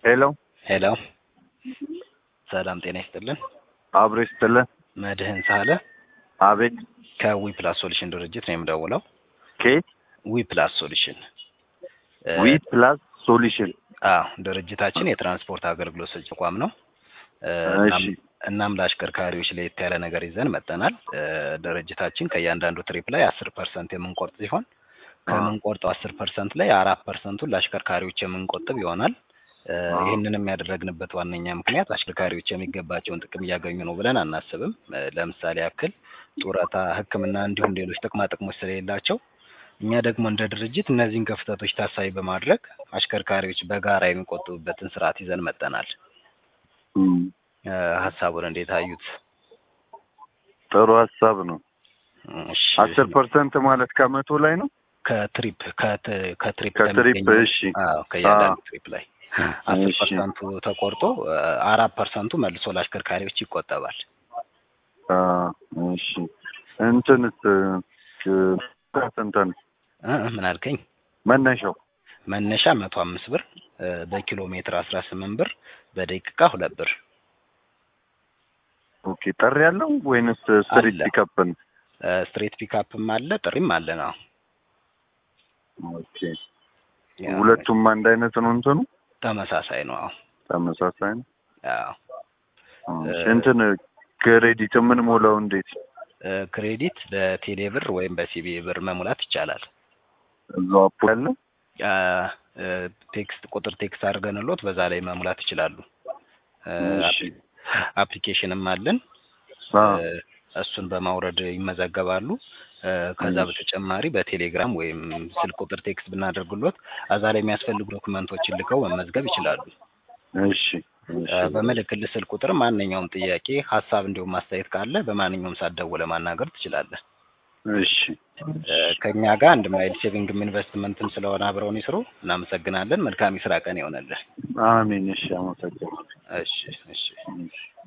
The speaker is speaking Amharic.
ሄሎ ሄሎ ሰላም ጤና ይስጥልን። አብሮ ይስጥልን። መድህን ሳለ አቤት ከዊ ፕላስ ሶሉሽን ድርጅት ነው የምደውለው። ኬት ዊ ፕላስ ሶሉሽን እ፣ ዊ ፕላስ ሶሉሽን አዎ ድርጅታችን የትራንስፖርት አገልግሎት ሰጪ ተቋም ነው። እ፣ እሺ እናም- እናም ለአሽከርካሪዎች ለየት ያለ ነገር ይዘን መጠናል። እ፣ ድርጅታችን ከእያንዳንዱ ትሪፕ ላይ አስር ፐርሰንት የምንቆርጥ ሲሆን ከምንቆርጠው አስር ፐርሰንት ላይ አራት ፐርሰንቱን ለአሽከርካሪዎች የምንቆጥብ ይሆናል። እ፣ አዎ። ይህንንም ያደረግንበት ዋነኛ ምክንያት አሽከርካሪዎች የሚገባቸውን ጥቅም እያገኙ ነው ብለን አናስብም። እ፣ ለምሳሌ ያክል ጡረታ፣ ሕክምና እንዲሁም ሌሎች ጥቅማ ጥቅሞች ስለሌላቸው እኛ ደግሞ እንደ ድርጅት እነዚህን ክፍተቶች ታሳቢ በማድረግ አሽከርካሪዎች በጋራ የሚቆጥቡበትን ስርዓት ይዘን መጠናል። እም፣ እ፣ ሀሳቡን እንዴት አዩት? ጥሩ ሀሳብ ነው። እሺ፣ አስር ፐርሰንት ማለት ከመቶ ላይ ነው። ከትሪፕ ከት- ከትሪፕ ከትሪፕ ከሚገኘው- እሺ አዎ ከእያንዳንዱ አዎ። ትሪፕ ላይ አስር እሺ። ፐርሰንቱ ተቆርጦ እ፣ አራት ፐርሰንቱ መልሶ ለአሽከርካሪዎች ይቆጠባል። አ፣ እሺ እንትንስ እ፣ ስንትን እ፣ ምን አልከኝ? መነሻው መነሻ መቶ አምስት ብር እ፣ በኪሎ ሜትር አስራ ስምንት ብር በደቂቃ ሁለት ብር ኦኬ ጥሪ ያለው ወይንስ ስትሪት አለ። ፒካፕ ነው? እ፣ ስትሬት ፒካፕም አለ ጥሪም አለ ነው። ኦኬ ሁለቱም አንድ አይነት ነው እንትኑ ተመሳሳይ ነው። አዎ ተመሳሳይ ነው። አዎ እሺ፣ እንትን ክሬዲት የምንሞላው እንዴት እ፣ ክሬዲት በቴሌ ብር ወይም በሲቢ ብር መሙላት ይቻላል። እዛው አፕ ያለ አ፣ እ፣ ቴክስት ቁጥር ቴክስት አድርገንሎት በዛ ላይ መሙላት ይችላሉ። እ፣ እሺ አፕሊኬሽንም አለን አ፣ እ፣ እሱን በማውረድ ይመዘገባሉ። እ፣ ከዛ እሺ። በተጨማሪ በቴሌግራም ወይም ስልክ ቁጥር ቴክስት ብናደርግሎት እዛ ላይ የሚያስፈልጉ ዶክመንቶችን ልከው መመዝገብ ይችላሉ። እሺ እ፣ እሺ በምልክልህ ስልክ ቁጥር ማንኛውም ጥያቄ፣ ሀሳብ እንዲሁም ማስተያየት ካለ በማንኛውም ሰዓት ደውለህ ማናገር ትችላለህ። እሺ እ፣ ከእኛ ጋር አንድ ማይል ሴቪንግም ኢንቨስትመንትም ስለሆነ አብረውን ይስሩ። እናመሰግናለን። መልካም የስራ ቀን ይሆነልህ። አሜን። እሺ አመሰግናለሁ። እሺ እሺ እሺ